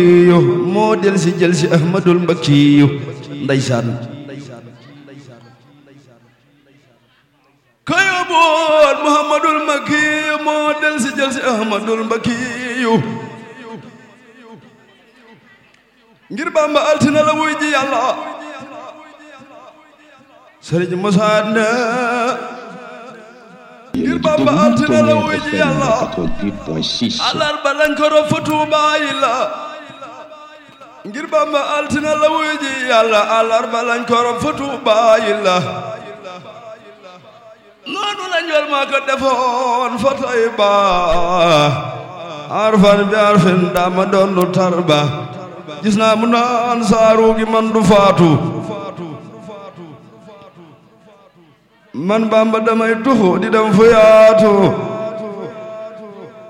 yo moo del si jël si ahmadul mbakkiyu ndeysaan kayo boon muhammadul mbakkiyu moo del si jël si ahmadul mbakkiyu ngir bamba altina la wuy ji yàlla sëriñ Musaa ne ngir bamba altina la wuy ji yàlla alarba lañ ko rob fa Tuubaa yi la ngir bamba altina la wuy ji yàlla alarba lañ ko rob fa Tuubaa yi la noonu lañ wel maa ko defoon fa Tayba arfan bi arfin dama doon lu tarba gis naa mu naan saaru gi man du faatu man bamba damay tuxu di dem fu yaatu